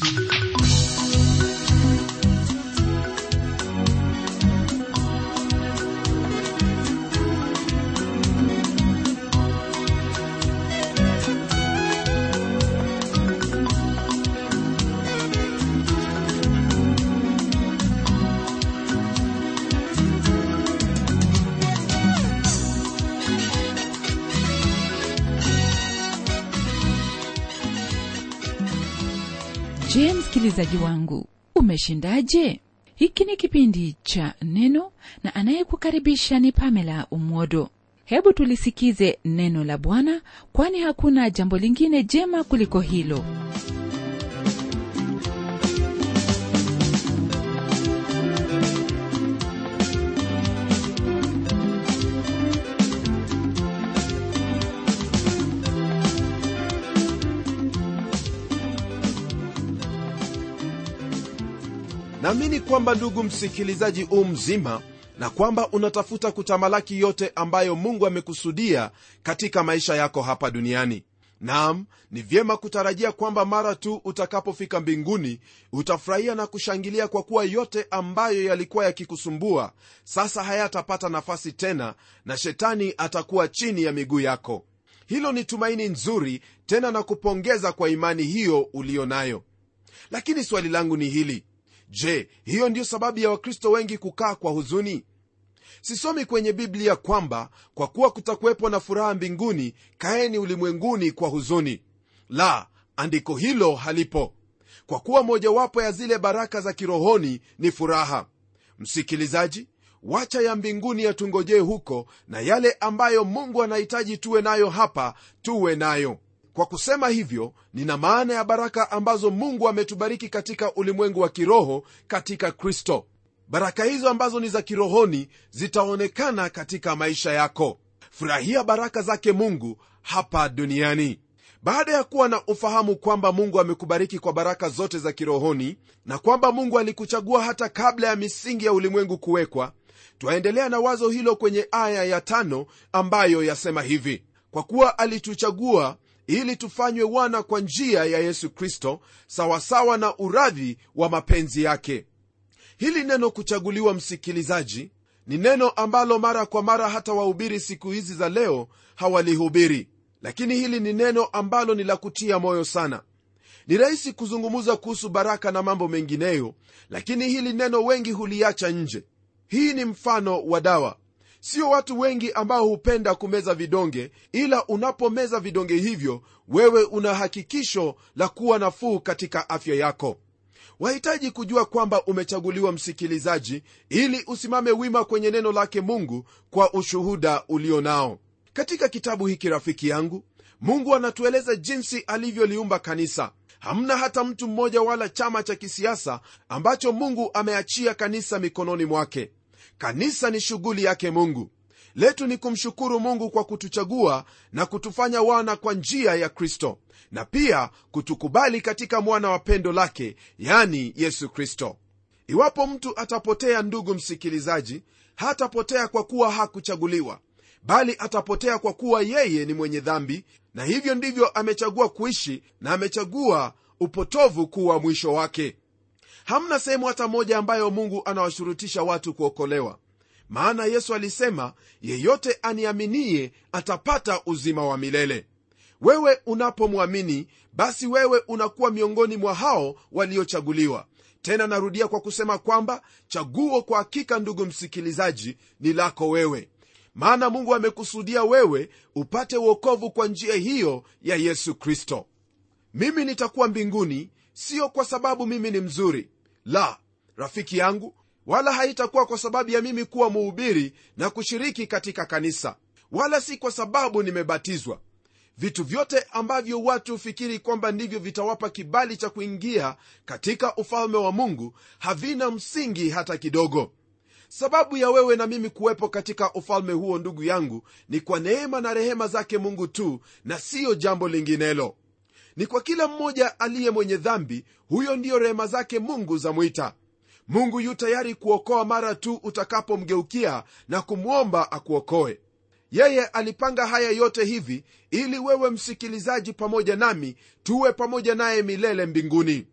je msikilizaji wangu umeshindaje hiki ni kipindi cha neno na anayekukaribisha ni pamela umwodo hebu tulisikize neno la bwana kwani hakuna jambo lingine jema kuliko hilo naamini kwamba ndugu msikilizaji u mzima na kwamba unatafuta kutamalaki yote ambayo mungu amekusudia katika maisha yako hapa duniani nam ni vyema kutarajia kwamba mara tu utakapofika mbinguni utafurahia na kushangilia kwa kuwa yote ambayo yalikuwa yakikusumbua sasa hayatapata nafasi tena na shetani atakuwa chini ya miguu yako hilo ni tumaini nzuri tena na kupongeza kwa imani hiyo uliyo nayo lakini swali langu ni hili je hiyo ndiyo sababu ya wakristo wengi kukaa kwa huzuni sisomi kwenye biblia kwamba kwa kuwa kutakuwepo na furaha mbinguni kaeni ulimwenguni kwa huzuni la andiko hilo halipo kwa kuwa mojawapo ya zile baraka za kirohoni ni furaha msikilizaji wacha ya mbinguni yatungojee huko na yale ambayo mungu anahitaji tuwe nayo hapa tuwe nayo kwa kusema hivyo nina maana ya baraka ambazo mungu ametubariki katika ulimwengu wa kiroho katika kristo baraka hizo ambazo ni za kirohoni zitaonekana katika maisha yako furahia baraka zake mungu hapa duniani baada ya kuwa na ufahamu kwamba mungu amekubariki kwa baraka zote za kirohoni na kwamba mungu alikuchagua hata kabla ya misingi ya ulimwengu kuwekwa twaendelea na wazo hilo kwenye aya ya tano ambayo yasema hivi kwa kuwa alituchagua ili tufanywe wana kwa njia ya yesu kristo sawasawa na uradhi wa mapenzi yake hili neno kuchaguliwa msikilizaji ni neno ambalo mara kwa mara hata wahubiri siku hizi za leo hawalihubiri lakini hili ni neno ambalo ni la kutia moyo sana ni rahisi kuzungumza kuhusu baraka na mambo mengineyo lakini hili neno wengi huliacha nje hii ni mfano wa dawa sio watu wengi ambao hupenda kumeza vidonge ila unapomeza vidonge hivyo wewe una hakikisho la kuwa nafuu katika afya yako wahitaji kujua kwamba umechaguliwa msikilizaji ili usimame wima kwenye neno lake mungu kwa ushuhuda ulio nao katika kitabu hiki rafiki yangu mungu anatueleza jinsi alivyoliumba kanisa hamna hata mtu mmoja wala chama cha kisiasa ambacho mungu ameachia kanisa mikononi mwake kanisa ni shughuli yake mungu letu ni kumshukuru mungu kwa kutuchagua na kutufanya wana kwa njia ya kristo na pia kutukubali katika mwana wa pendo lake yani yesu kristo iwapo mtu atapotea ndugu msikilizaji hatapotea kwa kuwa hakuchaguliwa bali atapotea kwa kuwa yeye ni mwenye dhambi na hivyo ndivyo amechagua kuishi na amechagua upotovu kuwa mwisho wake hamna sehemu hata moja ambayo mungu anawashurutisha watu kuokolewa maana yesu alisema yeyote aniaminie atapata uzima wa milele wewe unapomwamini basi wewe unakuwa miongoni mwa hao waliochaguliwa tena narudia kwa kusema kwamba chaguo kwa hakika ndugu msikilizaji ni lako wewe maana mungu amekusudia wewe upate uokovu kwa njia hiyo ya yesu kristo mimi nitakuwa mbinguni sio kwa sababu mimi ni mzuri la rafiki yangu wala haitakuwa kwa sababu ya mimi kuwa muhubiri na kushiriki katika kanisa wala si kwa sababu nimebatizwa vitu vyote ambavyo watu hufikiri kwamba ndivyo vitawapa kibali cha kuingia katika ufalme wa mungu havina msingi hata kidogo sababu ya wewe na mimi kuwepo katika ufalme huo ndugu yangu ni kwa neema na rehema zake mungu tu na siyo jambo linginelo ni kwa kila mmoja aliye mwenye dhambi huyo ndiyo rehema zake mungu zamwita mungu yu tayari kuokoa mara tu utakapomgeukia na kumwomba akuokoe yeye alipanga haya yote hivi ili wewe msikilizaji pamoja nami tuwe pamoja naye milele mbinguni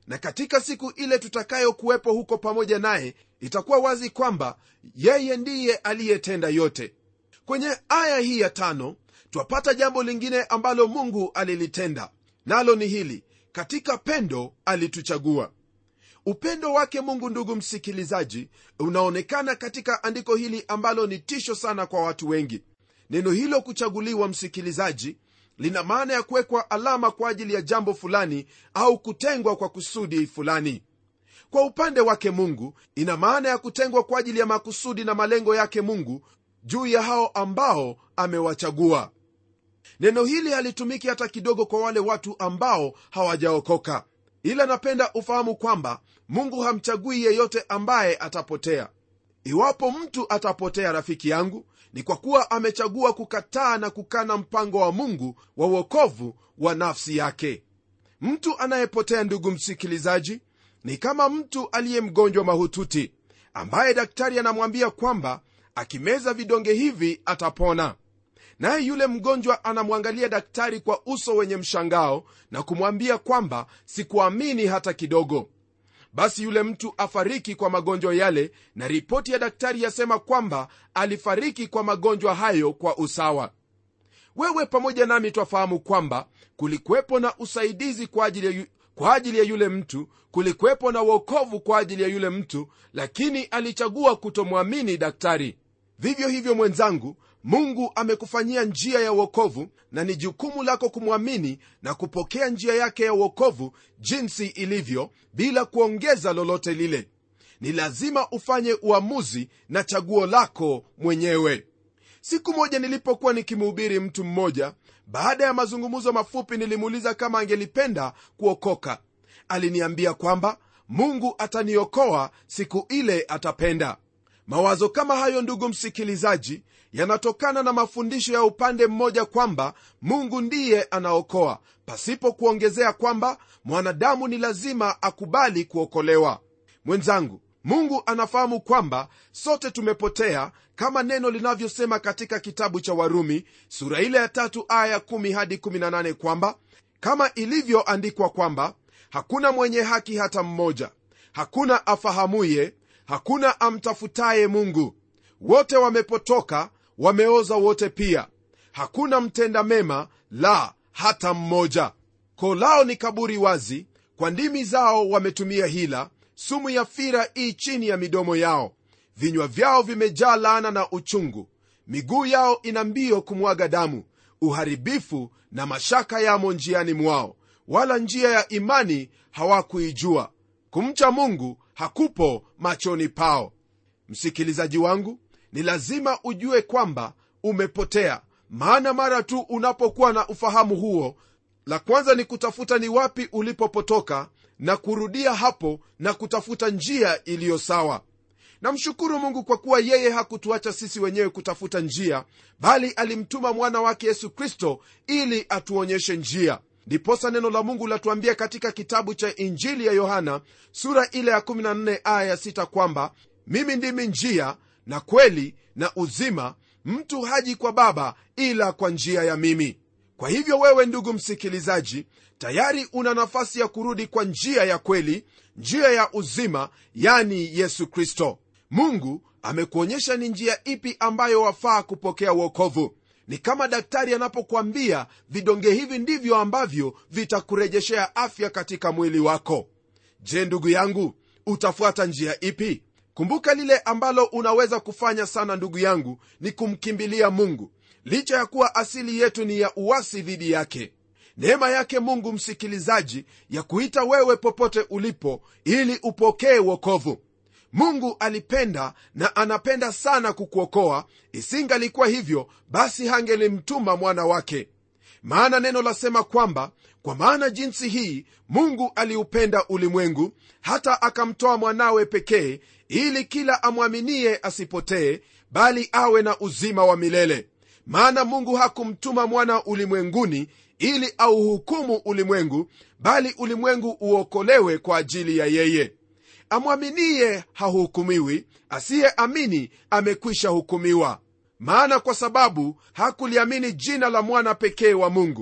na katika siku ile tutakayokuwepo huko pamoja naye itakuwa wazi kwamba yeye ndiye aliyetenda yote kwenye aya hii ya tano twapata jambo lingine ambalo mungu alilitenda nalo ni hili katika pendo alituchagua upendo wake mungu ndugu msikilizaji unaonekana katika andiko hili ambalo ni tisho sana kwa watu wengi neno hilo kuchaguliwa msikilizaji lina maana ya kuwekwa alama kwa ajili ya jambo fulani au kutengwa kwa kusudi fulani kwa upande wake mungu ina maana ya kutengwa kwa ajili ya makusudi na malengo yake mungu juu ya hao ambao amewachagua neno hili halitumiki hata kidogo kwa wale watu ambao hawajaokoka ila napenda ufahamu kwamba mungu hamchagui yeyote ambaye atapotea iwapo mtu atapotea rafiki yangu ni kwa kuwa amechagua kukataa na kukana mpango wa mungu wa uokovu wa nafsi yake mtu anayepotea ndugu msikilizaji ni kama mtu aliye mgonjwa mahututi ambaye daktari anamwambia kwamba akimeza vidonge hivi atapona naye yule mgonjwa anamwangalia daktari kwa uso wenye mshangao na kumwambia kwamba sikuamini hata kidogo basi yule mtu afariki kwa magonjwa yale na ripoti ya daktari yasema kwamba alifariki kwa magonjwa hayo kwa usawa wewe pamoja nami twafahamu kwamba kulikuwepo na usaidizi kwa ajili ya yu, kwa ajili ya yule mtu kulikuwepo na uokovu kwa ajili ya yule mtu lakini alichagua kutomwamini daktari vivyo hivyo mwenzangu mungu amekufanyia njia ya uokovu na ni jukumu lako kumwamini na kupokea njia yake ya uokovu jinsi ilivyo bila kuongeza lolote lile ni lazima ufanye uamuzi na chaguo lako mwenyewe siku moja nilipokuwa nikimhubiri mtu mmoja baada ya mazungumzo mafupi nilimuuliza kama angelipenda kuokoka aliniambia kwamba mungu ataniokoa siku ile atapenda mawazo kama hayo ndugu msikilizaji yanatokana na mafundisho ya upande mmoja kwamba mungu ndiye anaokoa pasipo kuongezea kwamba mwanadamu ni lazima akubali kuokolewa mwenzangu mungu anafahamu kwamba sote tumepotea kama neno linavyosema katika kitabu cha warumi sura ile ya tatu aya 1 hadi 18 kwamba kama ilivyoandikwa kwamba hakuna mwenye haki hata mmoja hakuna afahamuye hakuna amtafutaye mungu wote wamepotoka wameoza wote pia hakuna mtenda mema la hata mmoja koo lao ni kaburi wazi kwa ndimi zao wametumia hila sumu ya fira ii chini ya midomo yao vinywa vyao vimejaa laana na uchungu miguu yao ina mbio kumwaga damu uharibifu na mashaka yamo njiani mwao wala njia ya imani hawakuijua kumcha mungu hakupo machoni pao msikilizaji wangu ni lazima ujue kwamba umepotea maana mara tu unapokuwa na ufahamu huo la kwanza ni kutafuta ni wapi ulipopotoka na kurudia hapo na kutafuta njia iliyo sawa namshukuru mungu kwa kuwa yeye hakutuacha sisi wenyewe kutafuta njia bali alimtuma mwana wake yesu kristo ili atuonyeshe njia ndiposa neno la mungu latuambia katika kitabu cha injili ya yohana sura ile ya 14 aya ya 6 kwamba mimi ndimi njia na kweli na uzima mtu haji kwa baba ila kwa njia ya mimi kwa hivyo wewe ndugu msikilizaji tayari una nafasi ya kurudi kwa njia ya kweli njia ya uzima yani yesu kristo mungu amekuonyesha ni njia ipi ambayo wafaa kupokea uokovu ni kama daktari anapokwambia vidonge hivi ndivyo ambavyo vitakurejeshea afya katika mwili wako je ndugu yangu utafuata njia ipi kumbuka lile ambalo unaweza kufanya sana ndugu yangu ni kumkimbilia mungu licha ya kuwa asili yetu ni ya uwasi dhidi yake neema yake mungu msikilizaji ya kuita wewe popote ulipo ili upokee wokovu mungu alipenda na anapenda sana kukuokoa isingalikuwa hivyo basi hangelimtuma mwana wake maana neno lasema kwamba kwa maana jinsi hii mungu aliupenda ulimwengu hata akamtoa mwanawe pekee ili kila amwaminie asipotee bali awe na uzima wa milele maana mungu hakumtuma mwana ulimwenguni ili auhukumu ulimwengu bali ulimwengu uokolewe kwa ajili ya yeye amwaminie hahukumiwi asiyeamini amekwisha hukumiwa maana kwa sababu hakuliamini jina la mwana pekee wa mungu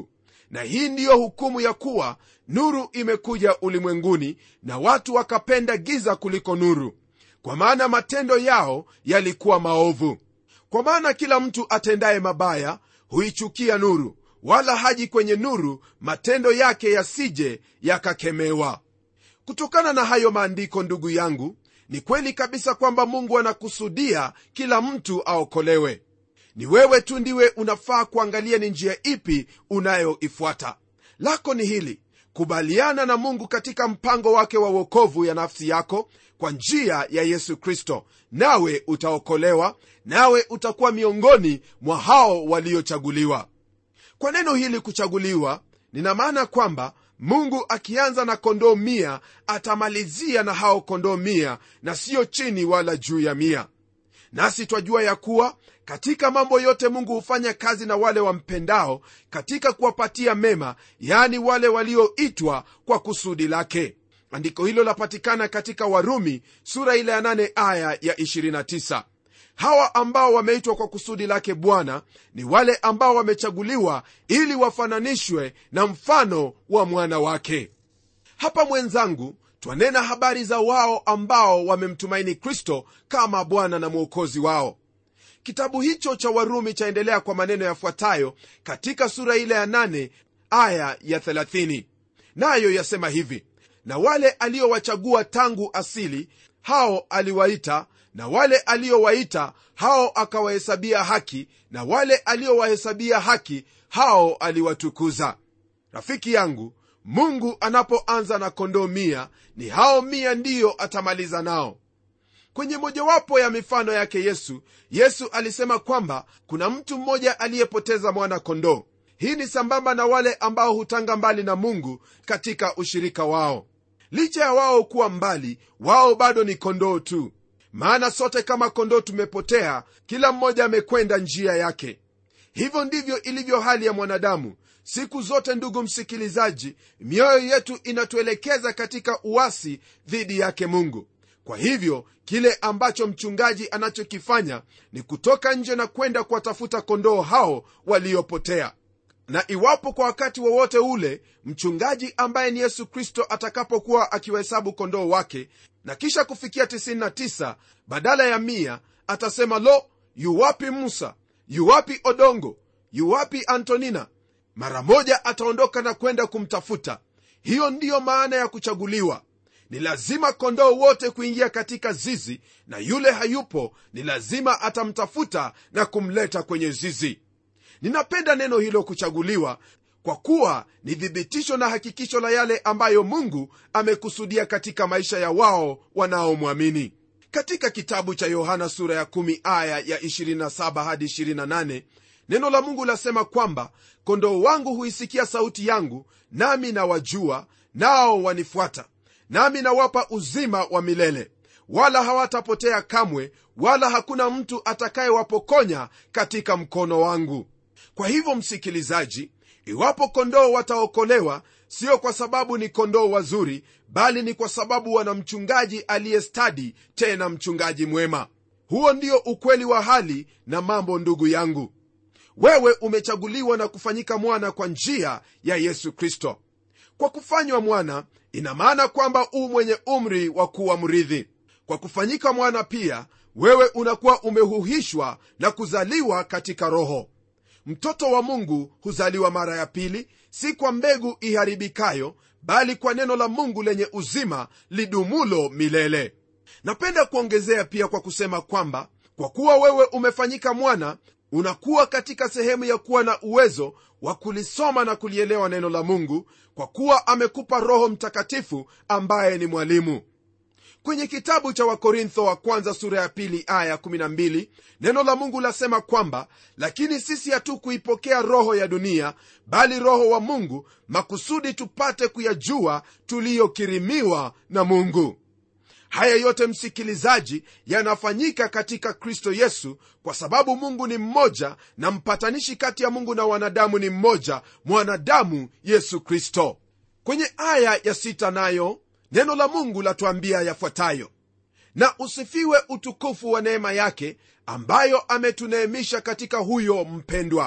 na hii ndiyo hukumu ya kuwa nuru imekuja ulimwenguni na watu wakapenda giza kuliko nuru kwa maana matendo yao yalikuwa maovu kwa maana kila mtu atendaye mabaya huichukia nuru wala haji kwenye nuru matendo yake yasije yakakemewa kutokana na hayo maandiko ndugu yangu ni kweli kabisa kwamba mungu anakusudia kila mtu aokolewe ni wewe tu ndiwe unafaa kuangalia ni njia ipi unayoifuata lako ni hili kubaliana na mungu katika mpango wake wa uokovu ya nafsi yako kwa njia ya yesu kristo nawe utaokolewa nawe utakuwa miongoni mwa hao waliochaguliwa kwa neno hili kuchaguliwa nina maana kwamba mungu akianza na kondoo mia atamalizia na hao kondoo mia na siyo chini wala juu ya mia nasi twajua ya kuwa katika mambo yote mungu hufanya kazi na wale wampendao katika kuwapatia mema yaani wale walioitwa kwa kusudi lake andiko hilo lapatikana katika warumi sura ile ya 8 aya ya 29 hawa ambao wameitwa kwa kusudi lake bwana ni wale ambao wamechaguliwa ili wafananishwe na mfano wa mwana wake hapa mwenzangu twanena habari za wao ambao wamemtumaini kristo kama bwana na mwokozi wao kitabu hicho cha warumi chaendelea kwa maneno yafuatayo katika sura ile ya 8 aya ya 30 nayo yasema hivi na wale aliowachagua tangu asili hao aliwaita na wale aliowaita hao akawahesabia haki na wale aliowahesabia haki hao aliwatukuza rafiki yangu mungu anapoanza na kondoo mia ni hao mia ndiyo atamaliza nao kwenye mojawapo ya mifano yake yesu yesu alisema kwamba kuna mtu mmoja aliyepoteza mwana kondoo hii ni sambamba na wale ambao hutanga mbali na mungu katika ushirika wao licha ya wao kuwa mbali wao bado ni kondoo tu maana sote kama kondoo tumepotea kila mmoja amekwenda njia yake hivyo ndivyo ilivyo hali ya mwanadamu siku zote ndugu msikilizaji mioyo yetu inatuelekeza katika uasi dhidi yake mungu kwa hivyo kile ambacho mchungaji anachokifanya ni kutoka nje na kwenda kuwatafuta kondoo hao waliopotea na iwapo kwa wakati wowote ule mchungaji ambaye ni yesu kristo atakapokuwa akiwahesabu kondoo wake na kisha kufikia 99 badala ya mia atasema lo yuwapi musa yuwapi odongo yuwapi antonina mara moja ataondoka na kwenda kumtafuta hiyo ndiyo maana ya kuchaguliwa ni lazima kondoo wote kuingia katika zizi na yule hayupo ni lazima atamtafuta na kumleta kwenye zizi ninapenda neno hilo kuchaguliwa kwa kuwa ni thibitisho na hakikisho la yale ambayo mungu amekusudia katika maisha ya wao wanaomwamini katika kitabu cha yohana sura ya 1 aya ya 27 hadi 28 neno la mungu lasema kwamba kondoo wangu huisikia sauti yangu nami nawajua nao wanifuata nami nawapa uzima wa milele wala hawatapotea kamwe wala hakuna mtu atakayewapokonya katika mkono wangu kwa hivyo msikilizaji iwapo kondoo wataokolewa sio kwa sababu ni kondoo wazuri bali ni kwa sababu wana mchungaji aliyestadi tena mchungaji mwema huo ndio ukweli wa hali na mambo ndugu yangu wewe umechaguliwa na kufanyika mwana kwa njia ya yesu kristo kwa kufanywa mwana ina maana kwamba u mwenye umri wa kuwa mrithi kwa kufanyika mwana pia wewe unakuwa umehuhishwa na kuzaliwa katika roho mtoto wa mungu huzaliwa mara ya pili si kwa mbegu iharibikayo bali kwa neno la mungu lenye uzima lidumulo milele napenda kuongezea pia kwa kusema kwamba kwa kuwa wewe umefanyika mwana unakuwa katika sehemu ya kuwa na uwezo wa kulisoma na kulielewa neno la mungu kwa kuwa amekupa roho mtakatifu ambaye ni mwalimu kwenye kitabu cha wakorintho wa kwanza sura ya pili aya 12 neno la mungu lasema kwamba lakini sisi hatukuipokea roho ya dunia bali roho wa mungu makusudi tupate kuyajua tuliyokirimiwa na mungu haya yote msikilizaji yanafanyika katika kristo yesu kwa sababu mungu ni mmoja na mpatanishi kati ya mungu na wanadamu ni mmoja mwanadamu yesu kristo kwenye aya ya sita nayo neno la mungu latuambia yafuatayo na usifiwe utukufu wa neema yake ambayo ametuneemisha katika huyo mpendwa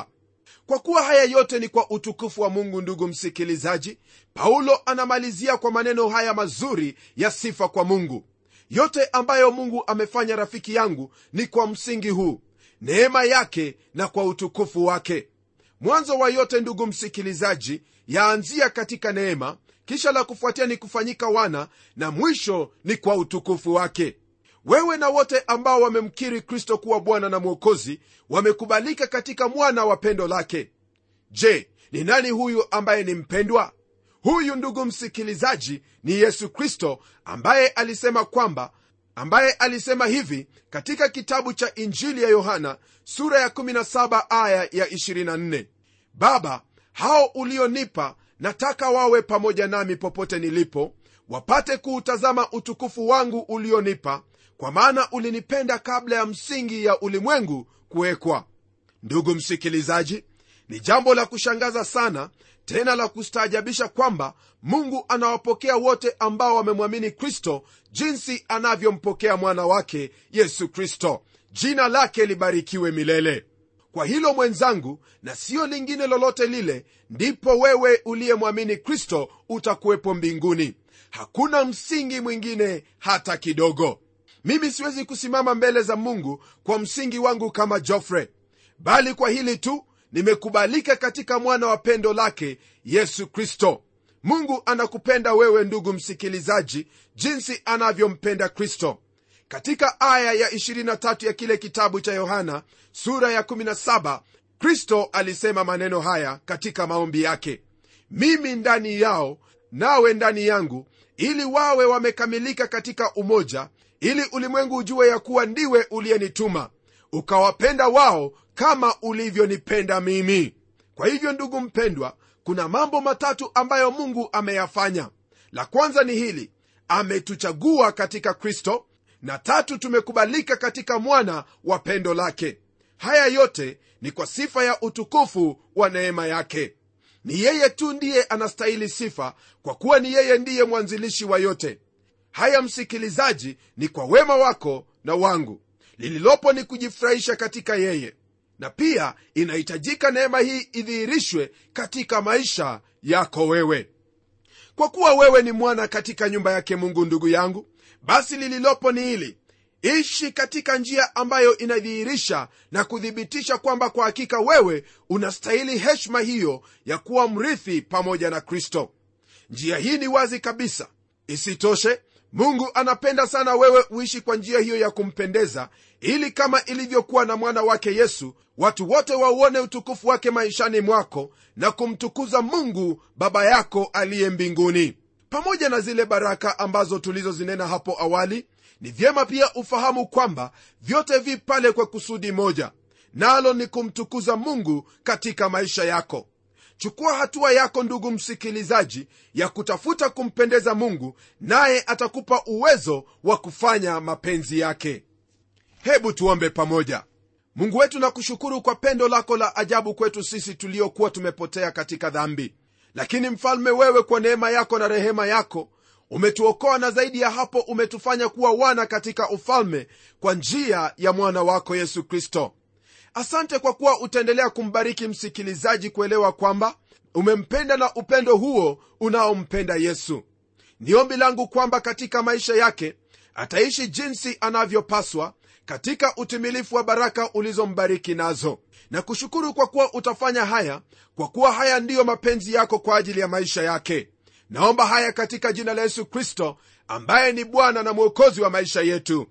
kwa kuwa haya yote ni kwa utukufu wa mungu ndugu msikilizaji paulo anamalizia kwa maneno haya mazuri ya sifa kwa mungu yote ambayo mungu amefanya rafiki yangu ni kwa msingi huu neema yake na kwa utukufu wake mwanzo wa yote ndugu msikilizaji yaanzia katika neema kisha la kufuatia ni kufanyika wana na mwisho ni kwa utukufu wake wewe na wote ambao wamemkiri kristo kuwa bwana na mwokozi wamekubalika katika mwana wa pendo lake je ni nani huyu ambaye ni mpendwa huyu ndugu msikilizaji ni yesu kristo ambaye alisema kwamba ambaye alisema hivi katika kitabu cha injili ya yohana sura ya 17 aya ya 24 baba hao ulionipa nataka wawe pamoja nami popote nilipo wapate kuutazama utukufu wangu ulionipa kwa maana ulinipenda kabla ya msingi ya ulimwengu kuwekwa ndugu msikilizaji ni jambo la kushangaza sana tena la kustaajabisha kwamba mungu anawapokea wote ambao wamemwamini kristo jinsi anavyompokea mwana wake yesu kristo jina lake libarikiwe milele kwa hilo mwenzangu na siyo lingine lolote lile ndipo wewe uliyemwamini kristo utakuwepo mbinguni hakuna msingi mwingine hata kidogo mimi siwezi kusimama mbele za mungu kwa msingi wangu kama jofre bali kwa hili tu nimekubalika katika mwana wa pendo lake yesu kristo mungu anakupenda wewe ndugu msikilizaji jinsi anavyompenda kristo katika aya ya 23 ya kile kitabu cha yohana sura ya 17 kristo alisema maneno haya katika maombi yake mimi ndani yao nawe ndani yangu ili wawe wamekamilika katika umoja ili ulimwengu ujue ya kuwa ndiwe uliyenituma ukawapenda wao kama ulivyonipenda mimi kwa hivyo ndugu mpendwa kuna mambo matatu ambayo mungu ameyafanya la kwanza ni hili ametuchagua katika kristo na tatu tumekubalika katika mwana wa pendo lake haya yote ni kwa sifa ya utukufu wa neema yake ni yeye tu ndiye anastahili sifa kwa kuwa ni yeye ndiye mwanzilishi wa yote haya msikilizaji ni kwa wema wako na wangu lililopo ni kujifurahisha katika yeye na pia inahitajika neema hii idhihirishwe katika maisha yako wewe kwa kuwa wewe ni mwana katika nyumba yake mungu ndugu yangu basi lililopo ni hili ishi katika njia ambayo inadhihirisha na kuthibitisha kwamba kwa hakika wewe unastahili heshima hiyo ya kuwa mrithi pamoja na kristo njia hii ni wazi kabisa isitoshe mungu anapenda sana wewe uishi kwa njia hiyo ya kumpendeza ili kama ilivyokuwa na mwana wake yesu watu wote wauone utukufu wake maishani mwako na kumtukuza mungu baba yako aliye mbinguni pamoja na zile baraka ambazo tulizozinena hapo awali ni vyema pia ufahamu kwamba vyote vi pale kwa kusudi moja nalo ni kumtukuza mungu katika maisha yako chukua hatua yako ndugu msikilizaji ya kutafuta kumpendeza mungu naye atakupa uwezo wa kufanya mapenzi yake hebu tuombe pamoja mungu wetu nakushukuru kwa pendo lako la ajabu kwetu sisi tuliokuwa tumepotea katika dhambi lakini mfalme wewe kwa neema yako na rehema yako umetuokoa na zaidi ya hapo umetufanya kuwa wana katika ufalme kwa njia ya mwana wako yesu kristo asante kwa kuwa utaendelea kumbariki msikilizaji kuelewa kwamba umempenda na upendo huo unaompenda yesu ni ombi langu kwamba katika maisha yake ataishi jinsi anavyopaswa katika utimilifu wa baraka ulizombariki nazo na kushukuru kwa kuwa utafanya haya kwa kuwa haya ndiyo mapenzi yako kwa ajili ya maisha yake naomba haya katika jina la yesu kristo ambaye ni bwana na mwokozi wa maisha yetu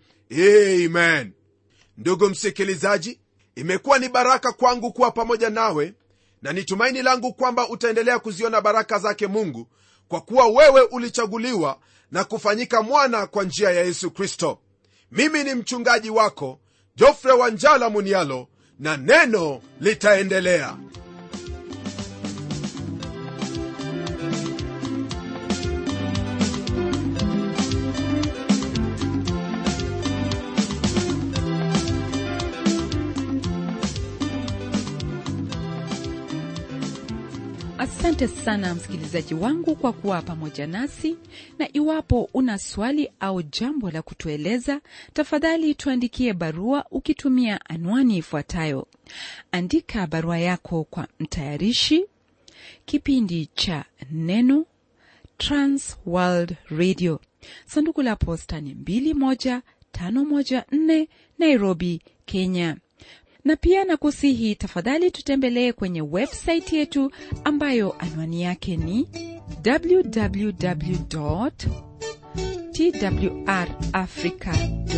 amen ndugu msikilizaji imekuwa ni baraka kwangu kuwa pamoja nawe na ni tumaini langu kwamba utaendelea kuziona baraka zake mungu kwa kuwa wewe ulichaguliwa na kufanyika mwana kwa njia ya yesu kristo mimi ni mchungaji wako jofre wanjala munialo na neno litaendelea asante asante sana msikilizaji wangu kwa kuwa pamoja nasi na iwapo una swali au jambo la kutueleza tafadhali tuandikie barua ukitumia anwani ifuatayo andika barua yako kwa mtayarishi kipindi cha neno transworld radio sanduku la posta ni 21514 nairobi kenya na pia nakusihi tafadhali tutembelee kwenye websaiti yetu ambayo anwani yake ni www twrafrica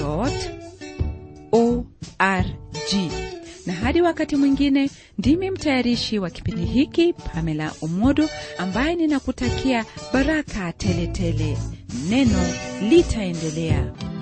org na hadi wakati mwingine ndimi mtayarishi wa kipindi hiki pamela umodo ambaye ninakutakia baraka teletele tele. neno litaendelea